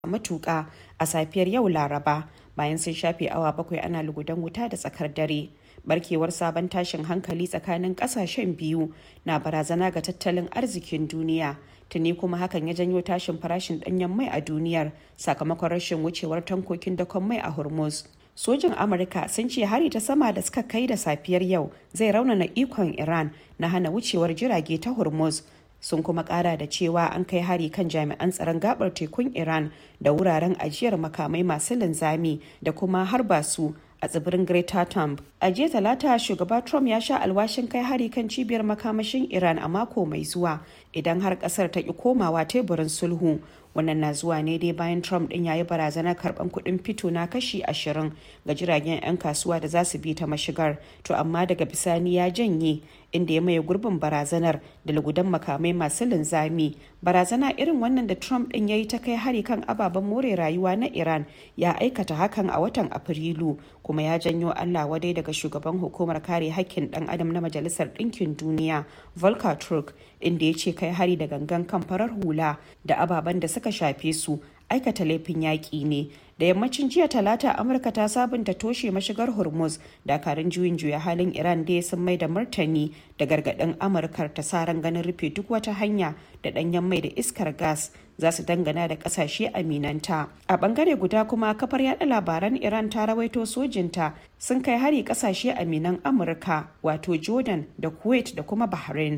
matuƙa a safiyar yau laraba bayan sun shafe awa bakwai ana lugudan wuta da tsakar dare barkewar sabon tashin hankali tsakanin kasashen biyu na barazana ga tattalin arzikin duniya tuni kuma hakan ya janyo tashin farashin danyen mai a duniyar sakamakon rashin wucewar tankokin dakon mai a hormuz sojin amurka sun ce hari ta sama da suka kai da safiyar yau zai raunana ikon iran na hana wucewar jirage ta hormuz sun kuma kara da cewa an kai hari kan jami'an tsaron gabar tekun iran da wuraren ajiyar makamai masu linzami da kuma harba su a tsibirin Greater Thumb. A jiya talata shugaba Trump ya sha alwashin kai hari kan cibiyar makamashin Iran a mako mai zuwa idan har kasar ta ki komawa teburin sulhu. Wannan na zuwa ne dai bayan Trump din ya yi barazanar karban kuɗin fito na kashi ashirin ga jiragen 'yan kasuwa da za su bi ta mashigar. To amma daga bisani ya janye inda ya maye gurbin barazanar da lugudan makamai masu linzami. Barazana irin wannan da Trump din ya yi ta kai hari kan ababen more rayuwa na Iran ya aikata hakan a watan Afrilu kuma ya janyo Allah wadai daga shugaban hukumar kare hakkin dan adam na Majalisar Ɗinkin Duniya Volker Turk inda ya ce kai hari da gangan kan farar hula da ababen da suka shafe su aikata laifin yaƙi ne da yammacin jiya talata amurka ta sabunta toshe mashigar hormuz dakarun juyin juya halin iran da sun mai da martani da gargaɗin amurkar ta sa ran ganin rufe duk wata hanya da ɗanyen mai da iskar gas za su dangana da ƙasashe aminanta a ɓangare guda kuma kafar yada labaran iran ta rawaito sojinta sun kai hari ƙasashe aminan amurka wato jordan da kuwait da kuma bahrain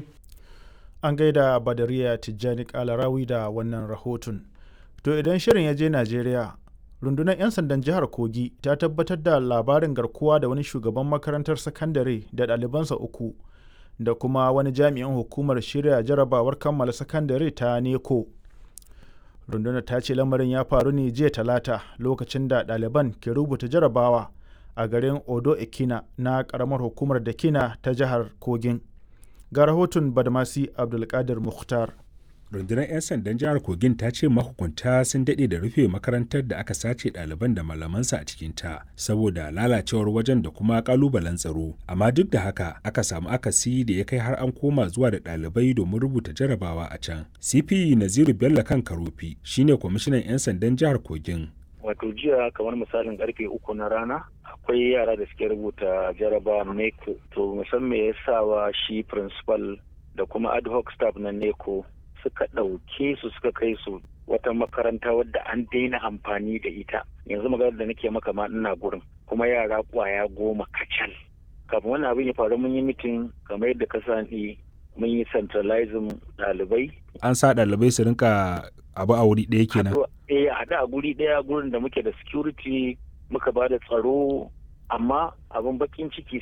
an gaida badariya tijjani kalarawi da wannan rahoton to idan shirin ya je najeriya rundunar 'yan sandan jihar kogi ta tabbatar da labarin garkuwa da wani shugaban makarantar sakandare da ɗalibansa uku da kuma wani jami'in hukumar shirya jarabawar kammala sakandare ta neko rundunar ta ce lamarin ya faru ne jiya talata lokacin da ɗaliban ke rubuta jarabawa a garin odo ekina na ƙaramar hukumar dakina ta jihar kogin ga rahoton badmasi abdulkadir mukhtar rundunar 'yan sandan jihar kogin ta ce mahukunta sun daɗe da rufe makarantar da aka sace ɗaliban da malamansa a cikinta saboda lalacewar wajen da kuma ƙalubalen tsaro amma duk da haka aka samu akasi da ya kai har an koma zuwa da ɗalibai domin rubuta jarabawa a can cp naziru bello kan karofi shine kwamishinan 'yan sandan jihar kogin wato jiya kamar misalin karfe uku na rana akwai yara da suke rubuta jaraba neko to musamman ya sawa shi principal da kuma ad hoc staff na neko suka ɗauke su suka kai su wata makaranta wadda an daina amfani da ita yanzu maganar da nake maka ma ina gurin kuma yara kwaya goma kacal kafin wannan abin ya faru mun yi mitin kamar yadda ka sani mun yi centralizing ɗalibai an sa ɗalibai su rinka abu a wuri ɗaya kenan eh a haɗu a guri ɗaya gurin da muke da security muka ba da tsaro amma abin bakin ciki